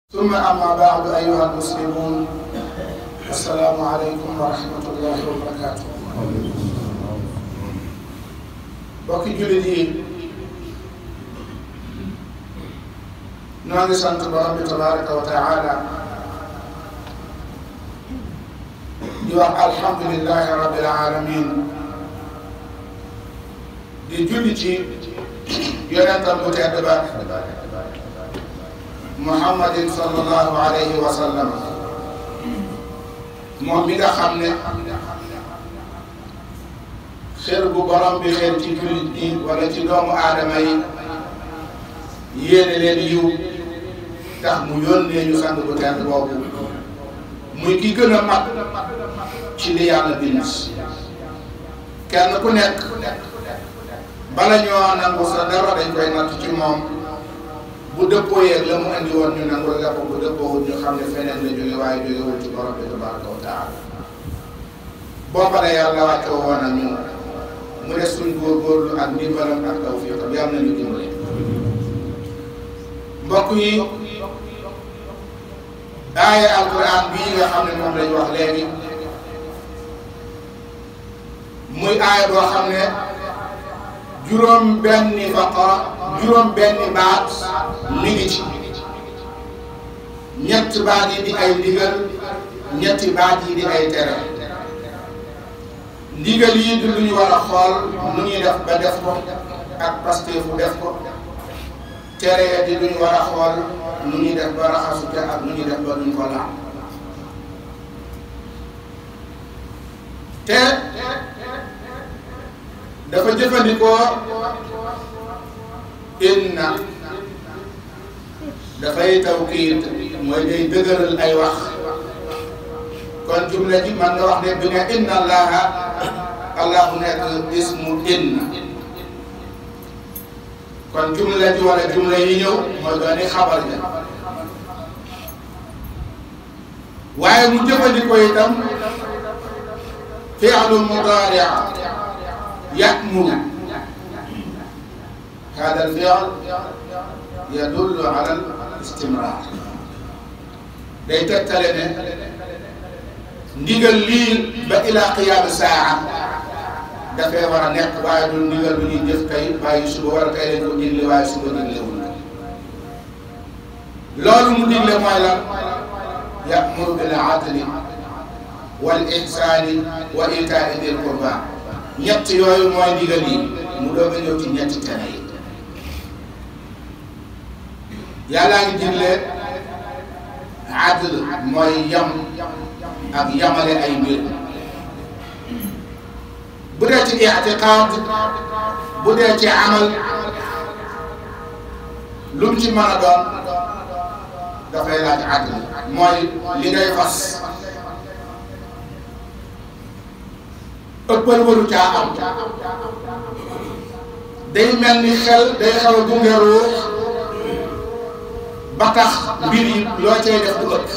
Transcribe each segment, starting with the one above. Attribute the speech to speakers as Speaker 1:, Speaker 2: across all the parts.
Speaker 1: ثم أما بعد أيها المسلمون السلام عليكم ورحمة الله وبركاته bokki jullit yi noo ngi sant borom bi tabaraka wa taala di wax alhamdulilahi rabbil alamin di julli ci yonentam bu tedd ba muhammadin sallallahu alayhi wa sallam moom mi nga xam ne xër bu borom bi xër ci jullit ñi wala ci doomu aadama yi yéene leen yiw tax mu yónnee ñu sant bu tedd boobu muy ki gën a mag ci li yàlla bind kenn ku nekk bala ñoo nangu sa dara dañ koy natt ci moom bu dëppoo yeeg la mu andi woon ñu nangul la ko bu dëppoowul ñu xam ne feneen la jóge waaye jógewul ci borom bi tabaraka wa taala booba la yàlla wàccoo woon ak ñu mu des suñ góorgóorlu ak ndimbalam ak tawfiqam yàlla nañu dimbale mbokk yi aaya alquran bii nga xam ne moom lañ wax léegi muy aaya boo xam ne juróom benni faqara juróom benni baat mi ngi ci ñett baat yi di ay ndigal ñetti baat yi di ay tere ndigal yi di lu ñu war a xool nu ñuy def ba def ko ak pasteefu def ko tere ya di lu ñu war a xool nu ñuy def ba raxasu te ak nu ñuy def ba duñ ko laal te dafa jëfandikoo inna dafay tawkiid mooy day dëgëral ay wax kon jumla ji man nga wax ne bi ne inna allaha allahu nekk ismu inna kon jumla ji wala jumla yi ñëw mooy dooni xabar ja waaye mu jëfandikoo itam fi'lu mudaari ya'muru hada al fi'l yadullu ala al istimrar day tegtale ne ndigal lii ba ila qiyaam saa dafay war a nekk waaye du ndigal bu ñuy jëf tey bàyyi suba war a tey lañ ko digle waaye suba diglewul loolu mu digle mooy lan ya'muru bil adli wal ihsaani wa itaa'i dil qurba ñett yooyu mooy ndigal yi mu doog a ñëw ci ñetti tere yi yàllaa ngi digle adl mooy yam ak yamale ay mbir bu dee ci ictiqaad bu dee ci amal lu mu ci mën a doon dafay laaj adl mooy li ngay fas ëppal waru caa am day mel ni xel day xaw a gunge ruux ba tax mbir yi loo cay def du ëpp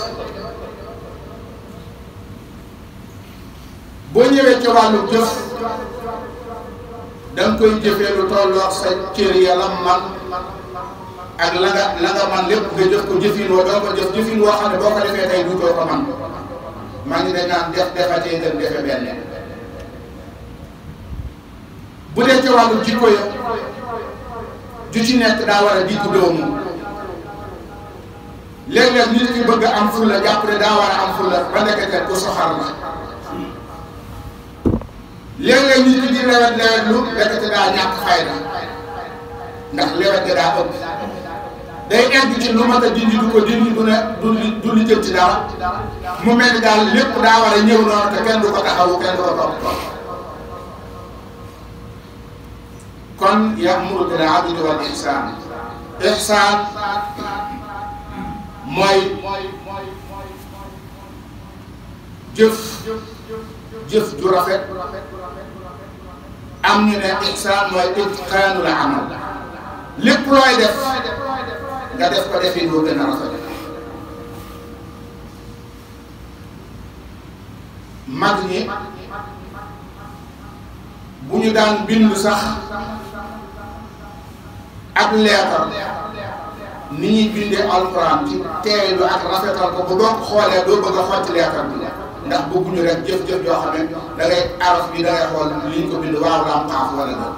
Speaker 1: boo ñëwee ci wàllu jëf da nga koy jëfee lu tolloog sa cër yàlla man ak la nga la nga man lépp nga jëf ko jëfin woo doo ko jëf jëfin woo xam ne boo ko defee tey duutoo ko man maa ngi dañ naan def defatee gën defe benn bu dee ci wàllu jikko ya ju ci nekk daa war a diggu doomu léeg-léeg nit ki bëgg am fulla jàpp ne daa war a am fulla ba nekkete ku soxar la léeg-léeg nit ki di lewet lewet lu nekkete daa ñàkk fayda ndax lewet ga daa ëpp day egg ci lu mat a dindi du ko dindi du ne du du li jëm ci dara mu mel ni daal lépp daa war a ñëw noonu te kenn du ko taxawu kenn du ko topp topp kon ya'muru bil adli wal ihsaan ihsaan mooy jëf jëf ju rafet am ñu ne ihsaan mooy itqaanul amal lépp looy def nga def ko defee doo gën a rafet mag ñi bu ñu daan bind sax ab leetar ni ñuy bindee alquran ci teeylu ak rafetal ko bu doo ko xoolee doo bëgg a xotti leetar bi ndax bëgguñu rek jëf-jëf yoo xam ne da ngay araf bi da ngay xool li ñu ko bind waaw la am xaaf wala dëgg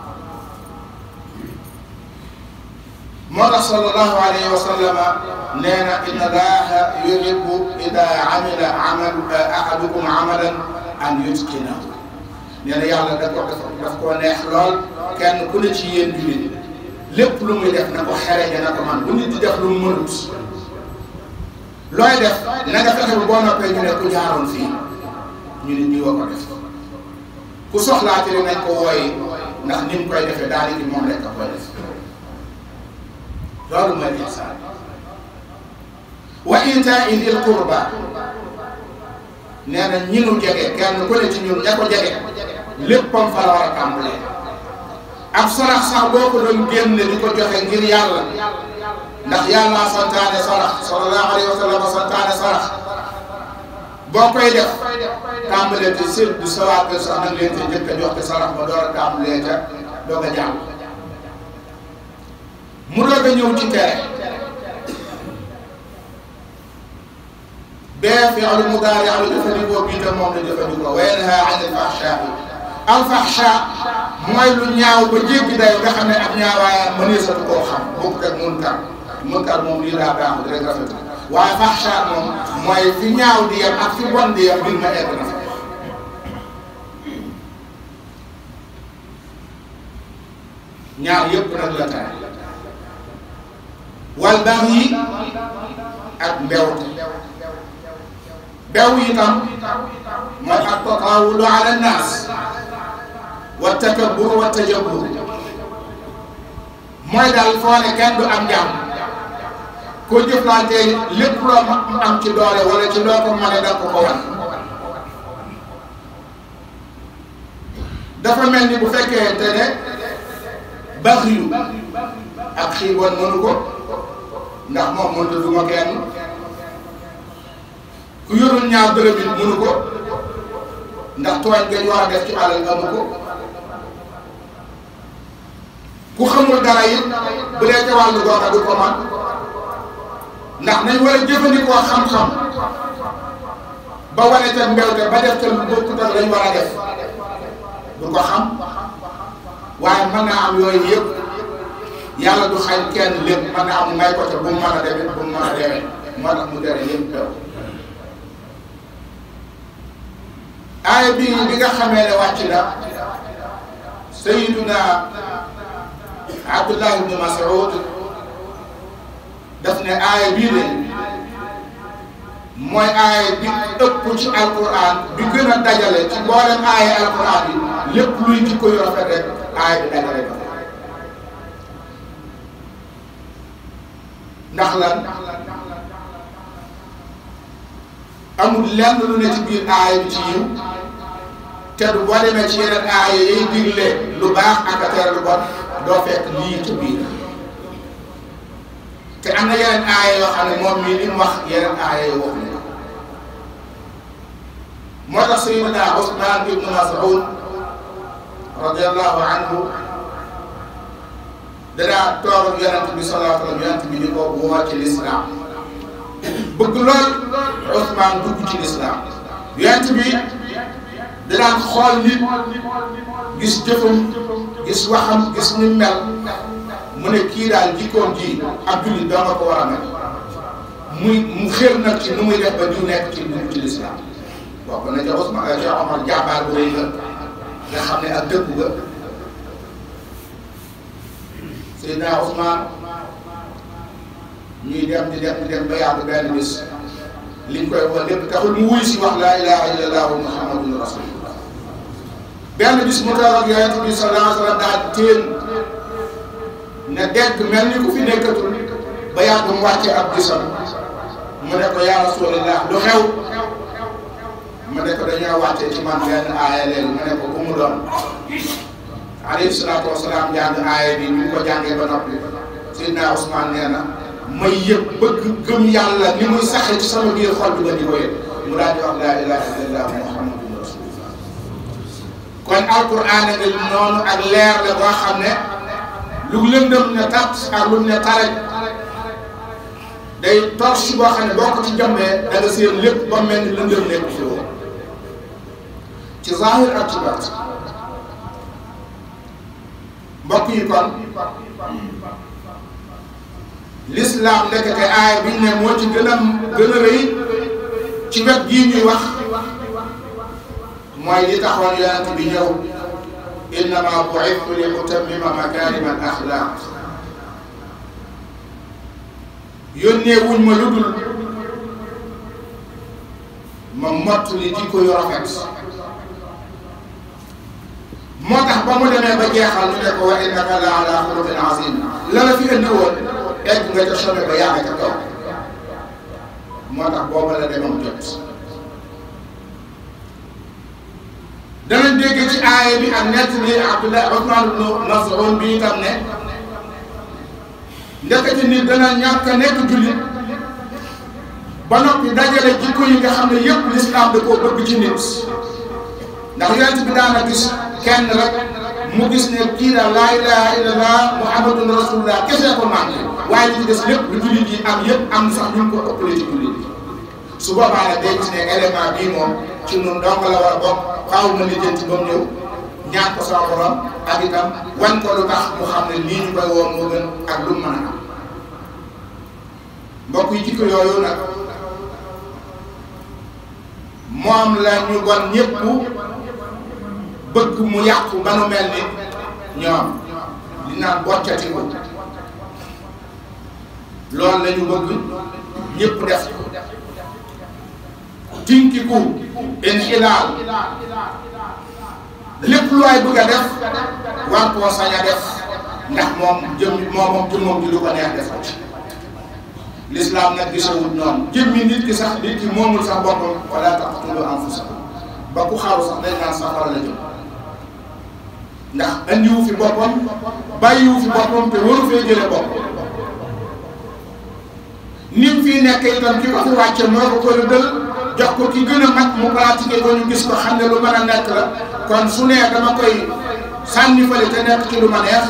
Speaker 1: moo tax sallallahu alayhi wa sallama nee na inna allaha yuhibbu ida amila amal ahadukum amalan an yutqinahu nee na yàlla da ko daf daf koo neex lool kenn ku ne ci yéen jullit lépp lu muy def na ko xereje na ko man bu nit di def lu mu mënut looy def na nga fexe boo noppee ñu ne ku jaaroon fii ñu ne ñi wa ko def ku soxlaate ne nañ ko wooyi ndax ni mu koy defee daal di moom rek a koy def loolu mooy ihsaan wa itaa dil qurba nee na ñi nu jege kenn ku ne ci ñun ña ko jege léppam fa la war a tàmbalee ab sarax sax boo ko doon génne di ko joxe ngir yàlla ndax yàlla santaane sarax sallallahu alayhi wa sallam santaane sarax boo koy def tàmbalee te sëñ bi sa waa kër sax nag leen te njëkk a jox te sarax ba door a tàmbalee ca doog a jàll mu doog a ñëw ci tere bee fi'lu mudaari am jëfandikoo bii tam moom la jëfandikoo wa yanha an al-fahshaa al fahsha mooy lu ñaaw ba jéggi day nga xam ne ak ñaawaayam mëneesatu koo xam bokkut ak munkar munkar moom lii daa baaxul rek rafet waaye fahsha moom mooy fi ñaaw di yem ak fi bon di yem mbir ma egg na fa ñaar yëpp nag la tere wal baax yi ak mbewte bew itam mooy ak tataawulu ala nnaas wa takabbur wa tajabbur mooy daal foo ne kenn du am jàmm koo jëflantee lépp loo am ci doole wala ci loo ko mën da ko ko wan dafa mel ni bu fekkee te ne bax yu ak xiiboon mënu ko ndax moom mënut a duma kenn ku yorul ñaar dërëm it mënu ko ndax tooñ gañ war a def ci alal amu ko ku xamul dara it bu dee ca wàllu googa du ko man ndax nañ war a jëfandikoo xam-xam ba wane ca mbewte ba def ca lu bokkut ak lañ war a def du ko xam waaye mën naa am yooyu yëpp yàlla du xañ kenn lépp mën naa am may ko ca bu mu mën a demee bu mu mën a demee moo tax mu tere yëpp teew aaya bi bi nga xamee ne wàcc na sayiduna abdullah ibnu mas'ud daf ne aaya bii de mooy aaya bi ëpp ci alquran bi gën a dajale ci mboolem aaya alquran bi lépp luy jikko yu rafet rek aaya bi dajale ba ndax lan amul lenn lu ne ci biir aaya bi ci yiw te du boo demee ci yeneen aaya yiy digle lu baax ak a tere lu bon doo fekk lii ci biir te am na yeneen aaya yoo xam ne moom mii li mu wax yeneen aaya yoo wax ne moo tax sayyidina Usmaan ibnu Mas'ud radiyallahu anhu danaa toog ak yonent bi sallallahu alayhi wa sallam yonent bi di ko woo ci lislaam bëgg lool Usmaan dugg ci lislaam yonent bi danaan xool nit gis jëfam gis waxam gis ni mel mu ne kii daal jikkoom ji ab jullit doo nga ko war a mel muy mu xër nag ci nu muy def ba diw nekk ci dugg ci lislaam bokk na ca Usmaan ca Omar jàmbaar bu rëy la nga xam ne ak dëkku ga Seydina Usmaan ñuy dem di dem di dem ba yàgg benn bis liñ koy wax lépp taxul mu wuy si wax laa ilaha illallah muhammadun rasulullah benn bis mu toog ak yonent bi sallallahu alayhi wa sallam daal téen ne dégg mel ni ku fi nekkatul ba yàgg mu wàcce ab gisam mu ne ko yaa rasulillah lu xew mu ne ko dañoo wàcce ci man benn aaya léegi mu ne ko ku mu doon alayhi salaatu wasalaam jàng aaya bi ñu ko jàngee ba noppi Seydina Ousmane nee na may yëg bëgg gëm yàlla ni muy saxe ci sama biir xol bi ba di ko yëg mu daal di wax laa ilaha illallah muhammadun rasulullah kon alquran nga noonu ak leer la boo xam ne lu lëndëm ne tat ak lu ne taraj day torche boo xam ne boo ko ci jàmbee da nga seen lépp ba mel ni lëndëm nekk fi woon ci zahir ak ci baat mbokk yi kon l'islam ndekete aaya biñ ne moo ci gën a gën a rëy ci wet gii ñuy wax mooy li taxoon yonent bi ñëw innama bu'ithtu li utammima makarima al axlaq yónnee wuñ ma lu dul ma mott li jikko yu rafet moo tax ba mu demee ba jeexal ñu ne ko wa innaka la ala xuluqin azim la la fi indi woon egg nga ca sommet ba yaa ca kaw moo tax booba la demam jot danañ dégg ci aaya bi ak nett li Abdullah Usmaan ibnu Mas'ud bi itam ne ndekete nit dana ñàkk a nekk jullit ba noppi dajale jikko yi nga xam ne yëpp lislaam da koo bëgg ci nit ndax yonent bi daana gis kenn rek mu gis ne kii daal laa ilaha illallah muhammadun rasulullah kese ko manqué waaye li ci des lépp lu jullit yi am yëpp am sax ñu ko ëppale ci jullit yi su boobaa nag day gis ne élément bii moom ci ñun donc la war a bokk faaw na lijjanti ba mu ñëw ñaan ko sama borom ak itam wan ko lu tax mu xam ne lii ñu koy woon moo gën ak lu mu mën a am mbokk yi jikko yooyu nag moom la ñu bon ñëpp bëgg mu yàqu ba nu mel ni ñoom li naan boccati ko loolu la ñu bëgg ñëpp def ko tinkiku inxilaal lépp lu waay bëgg a def war koo sañ a def ndax moom jëm moom moom jëmmam ji lu ko neex def ko ci l'islam nag gisawut noonu jëmmi nit ki sax nit ki moomul sax boppam wala taqtulu anfusakum ba ku xaru sax dañ naan safara la jëm ndax andiwu fi boppam bàyyiwu fi boppam te waru fee jële boppam ni mu fii nekk itam ki ko fi wàcce moo ko koy dël jox ko ki gën a mag mu pratiqué ko ñu gis ko xam ne lu mën a nekk la kon su nee dama koy sànni fële te nekk ci lu ma neex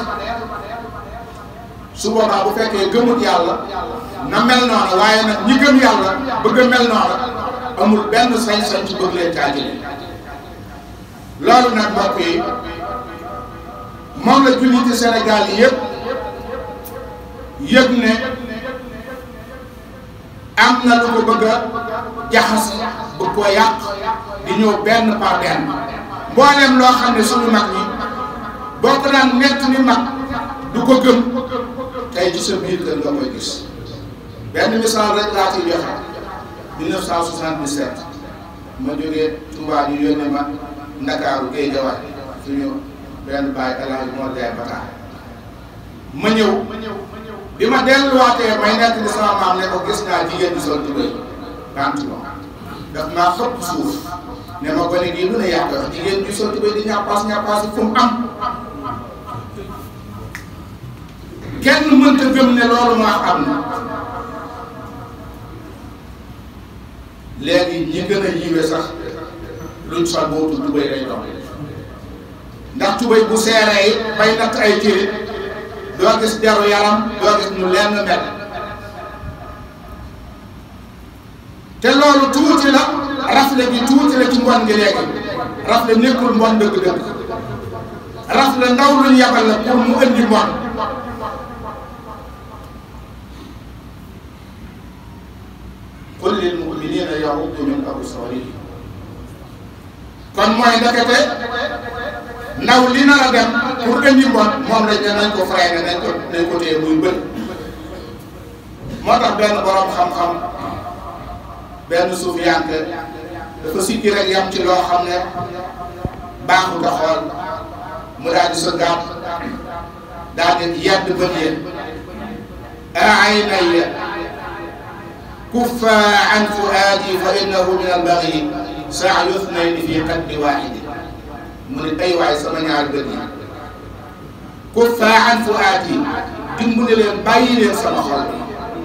Speaker 1: su boobaa bu fekkee gëmut yàlla na mel noonu waaye nag ñi gëm yàlla bëgg a mel noonu amul benn sañ-sañ ci bëgg leen caa jëlee loolu nag mbokk yi moom la julliti Sénégal yi yëpp yëg ne am na lu ko bëgg a jaxas bëgg koo yàq di ñëw benn par benn mboolem loo xam ne suñu mag ñi boo ko daan nett ni mag du ko gëm tey ci sa biir kër nga koy gis benn misaal rek laa ciy joxe 1977 ma jógee Touba ñu yónnee ma Ndakaaru Guèye Jawaar suñu benn baay El Hadj Mor Jaay Bata ma ñëw bi ma delluwaatee may nekk di sama maam ne ko gis naa jigéen di sol tubéy pantalon daf maa xëpp suuf ne ma gone gii lu ne yàq wax jigéen di sol tubéy di ñàppaas ñàppaas yi fu mu am kenn mënta gëm ne loolu maa am na léegi ñi gën a yiwe sax luñ sol boobu tubéy lay doon ndax tubéy bu seeree it bay natt ay cëri doo gis deru yaram doo gis ñu lenn mel te loolu tuuti la rafle gi tuuti la ci mbon gi léegi rafle nekkul mbon dëgg-dëgg rafle ndaw luñ yabal la pour mu indi mbon qul lil mu'minina yaghuddu min absarihim kon mooy ndekete ndaw li nar a dem pour indi mbon moom lañ ne nañ ko freiné nañ ko nañ ko téye muy bët moo tax benn borom xam-xam benn suuf yànk dafa sikki rek yam ci loo xam ne baaxut a xool mu daal di sa gàtt daal di yedd bët yéen aynaya kuffa an fuaadi fa innahu min albaghi saa yuthnayni fi qaddi waahidi mu ne ay waay sama ñaari bët yi kuffa an fuaadi dimbali leen bàyyi leen sama xol bi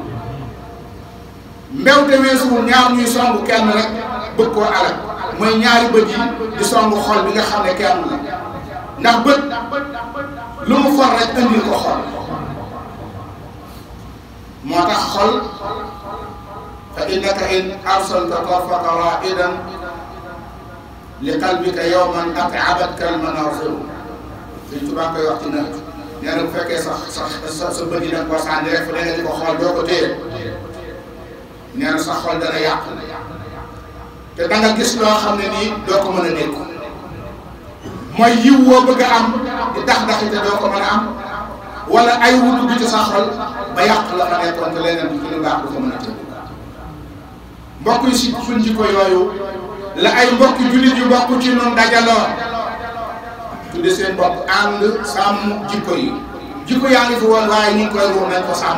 Speaker 1: mbewte weesuwul ñaar ñuy songu kenn rek bëgg koo alal mooy ñaari bët yi di songu xol bi nga xam ne kenn la ndax bët lu mu for rek andil ko xol moo tax xol fa innaka in arsalta tarfaka raidan li qalbika yowman at'abatka almanasiru Sëñ Tuubaa koy wax ci nawet nee na bu fekkee sax sax sa sa bët yi da nga ko sànni rek fu ne nga di ko xool doo ko téye nee na sa xol dana yàqu te da nga gis loo xam ne nii doo ko mën a dégg mooy yiw woo bëgg a am di dax daxi te doo ko mën a am wala ay wutu bi ci sa xol ba yàq la fa nekkoon te leneen du ci lu baax du ko mën a tëdd mbokk yi si suñ jikko yooyu la ay mbokki jullit yu bokk ci noonu dajaloo tudde seen bopp ànd sàmm jikko yi jikko yaa ngi fi woon waaye ñu ngi koy ruux nañ ko sàmm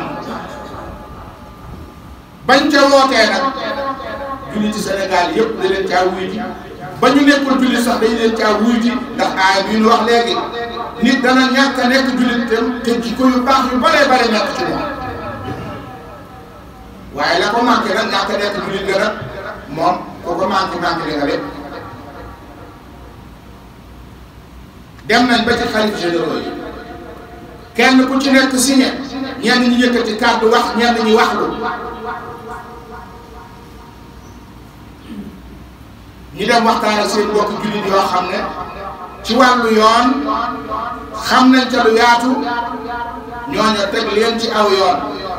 Speaker 1: bañ ca wootee nag jullit ci Sénégal yëpp da leen caa wuy ji ba ñu nekkul jullit sax dañ leen caa wuy ji ndax aay bi ñu wax léegi nit dana ñàkk a nekk jullit te te jikko yu baax yu baree bare nekk ci moom waaye la ko manqué nag ñàkk a nekk jullit ga nag moom ko ko manqué manqué li nga lépp dem nañ ba ci xalif généraux yi kenn ku ci nekk signé ñenn ñi yëkkati kàddu wax ñenn ñi wax lu ñu dem waxtaan ak seen mbokk jullit yoo xam ne ci wàllu yoon xam nañ ca lu yaatu ñooñu teg leen ci aw yoon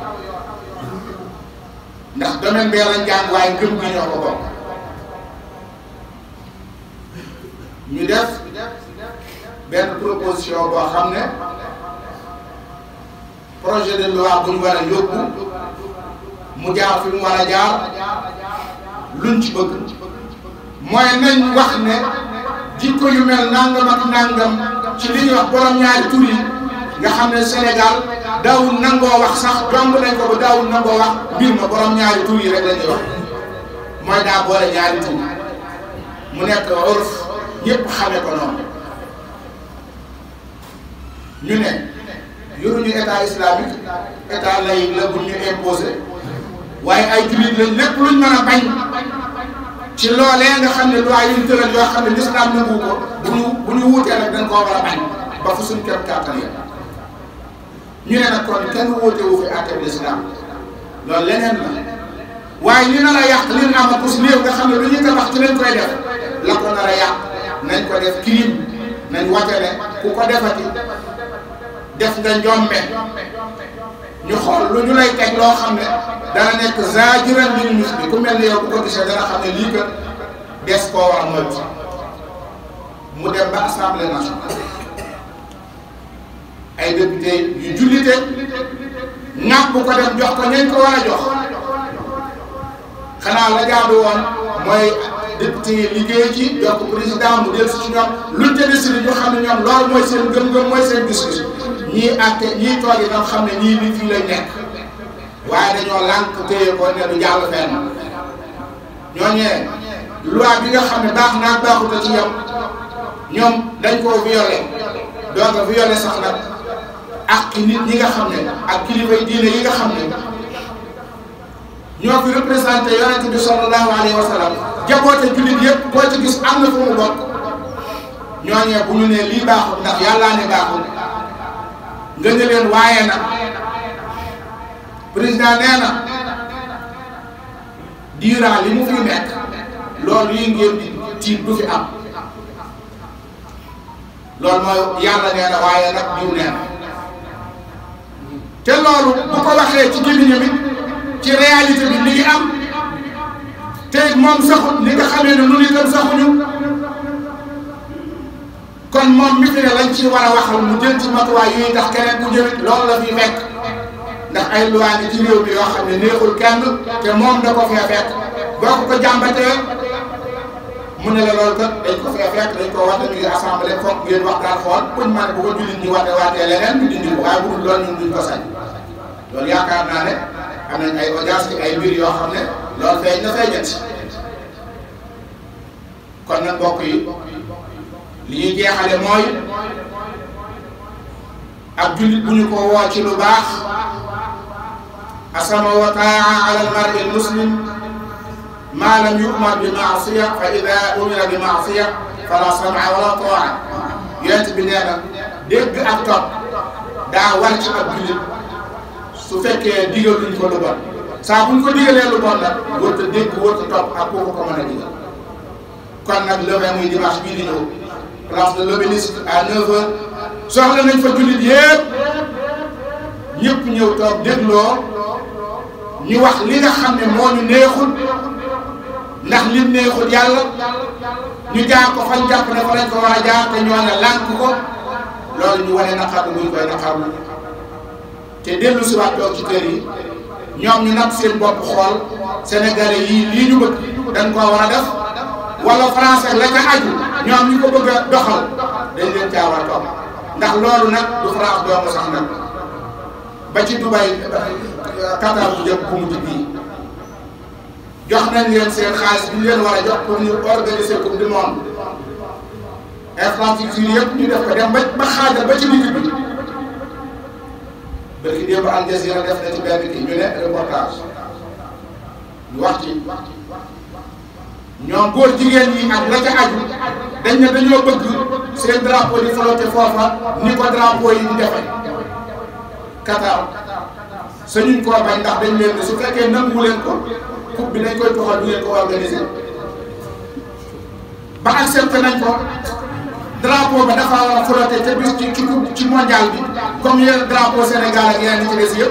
Speaker 1: ndax domaine bee lañ jàng waaye ngëm gi ñoo ko bokk ñu def benn proposition boo xam ne projet de loi bu ñu war a yóbbu mu jaar fi mu war a jaar luñ ci bëgg mooy nañ wax ne jikko yu mel nangam ak nangam ci li ñuy wax borom ñaari tur yi nga xam ne Sénégal daawul nangoo wax sax jomb nañ ko ba daawul nangoo wax mbir ma borom ñaari tur yi rek la ñuy wax mooy daa boole ñaari tur mu nekk urf ñëpp xame ko noonu ñu ne yoruñu état islamique état laïque la bu ñu imposé waaye ay jullit lañ lépp luñ mën a bañ ci loolee nga xam ne loi yu ñu tëral yoo xam ne l'islam nangu ko bu ñu bu ñu wuutee nag dañ koo war a bañ ba fu suñ kem kàttan ya ñu ne nag kon kenn wuute wu fi àtte bi l'islam loolu leneen la waaye li nar a yàq li ñu am a pos néew nga xam ne lu ñuy tabax ci lañ koy def la ko nar a yàq nañ ko def crime nañ wate ne ku ko defati def nga njombe ñu xool lu ñu lay teg loo xam ne dana nekk zaajiran lil muslim ku mel ni yow bu ko gisee dana xam ne lii kat des koo war a moytu mu dem ba assemblée nationale ay député yu jullite ñàkk bu ko dem jox ko ñañ ko war a jox xanaa la jaadu woon mooy député yi liggéey ci jox ko président mu del si ci ñoom luñ ca décidé ñu xam ne ñoom loolu mooy seen gëm-gëm mooy seen gis-gis ñii àtte ñii toog yi tam xam ne ñii li fii lañ nekk waaye dañoo lànk téye ko ne du jàll fenn ñooñee loi bi nga xam ne baax naa baaxuta ci yam ñoom dañ koo violé donc violé sax nag ak nit ñi nga xam ne ak kilifay diine yi nga xam ne ñoo fi représenté yonente bi sallallahu alayhi wa sallam jaboote jullit yëpp koo ci gis am na fu mu bokk ñooñee bu ñu ne lii baaxul ndax yàllaa ne baaxul nga ne leen waaye nag président nee na diiraa li mu fi nekk loolu yi ngeen di tiit du fi am loolu mooy yàlla nee na waaye nag diw nee na te loolu bu ko waxee ci gémmiñam it ci réalité bi li ngi am te moom saxut ni nga xamee ne nu itam saxuñu kon moom mi fi ne lañ ci war a waxal mu jël ci matuwaay yuy tax keneen bu ñëwit loolu la fi fekk ndax ay loi ngi ci réew mi yoo xam ne neexul kenn te moom da ko fee fekk boo ko ko jàmbatee mu ne la loolu kat dañ ko fee fekk dañ ko wate ñu ngi assemblée foog ngeen waxtaan xool buñ ma ne bu ko jullit ñi wate waatee leneen ñu dindi ko waaye bu dul loolu ñun duñ ko sañ loolu yaakaar naa ne am nañ ay audience ci ay mbir yoo xam ne loolu feeñ na feeñat kon nag mbokk yi li ñuy jeexale mooy ab jullit bu ñu ko woo ci lu baax asama wa taa ala almari almuslim ma lam yumar bi maasiya fa ida umira bi maasiya fala sama wala taa yonent bi nee na dégg ak topp daa war ci ab jullit su su fekkee digaluñ ko lu bon saa buñ ko digalee lu bon nag wërta dégg wërta topp ak kooku ko mën a digal kon nag le vingt muy dimanche bii di ñëw place de l'Obélisque à 9h soxla nañ fa jullit yépp ñëpp ñëw toog dégloo ñu wax li nga xam ne moo ñu neexul ndax lim neexul yàlla ñu jaar ko fañ jàpp ne fa lañ ko war a jaar te ñooñu lànk ko loolu ñu wane naqar buñ koy naqarlu te dellu si waat toog ci kër yi ñoom ñu nag seen bopp xool sénégalais yii lii ñu bëgg dañ koo war a def wala français la ca aju ñoom ñu ko bëgg a doxal dañ leen caa war a topp ndax loolu nag du France doomu sax nag ba ci Dubaï Qatar bu jëm bu mujj bii jox nañ leen seen xaalis bi ñu leen war a jox pour ñu organiser coupe du monde infrastructure yëpp ñu def ko dem ba ba xaajal ba ci digg bi bërki démb Al Jazeera def na ci benn kii ñu ne reportage ñu wax ci ñoom góor jigéen ñi ak la ca aju dañ ne dañoo bëgg seen drapeau di flotter foofa ni ko drapeau yi di defee Qatar sañuñ koo bañ ndax dañ leen ne su fekkee nangu leen ko coupe bi dañ koy toxal du ngeen ko organiser ba accepté nañ ko drapeau ba dafa war a flotter te bis ci ci ci mondial bi comme yeneen drapeau Sénégal ak yeneen ci des yëpp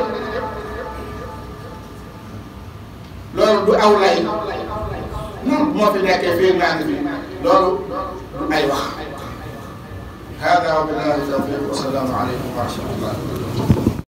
Speaker 1: loolu du aw lay moom moo fi nekkee fii naa ngi fi loolu du ay wax hada wa billahi tawfiq wa salaamu aleykum wa rahmatullah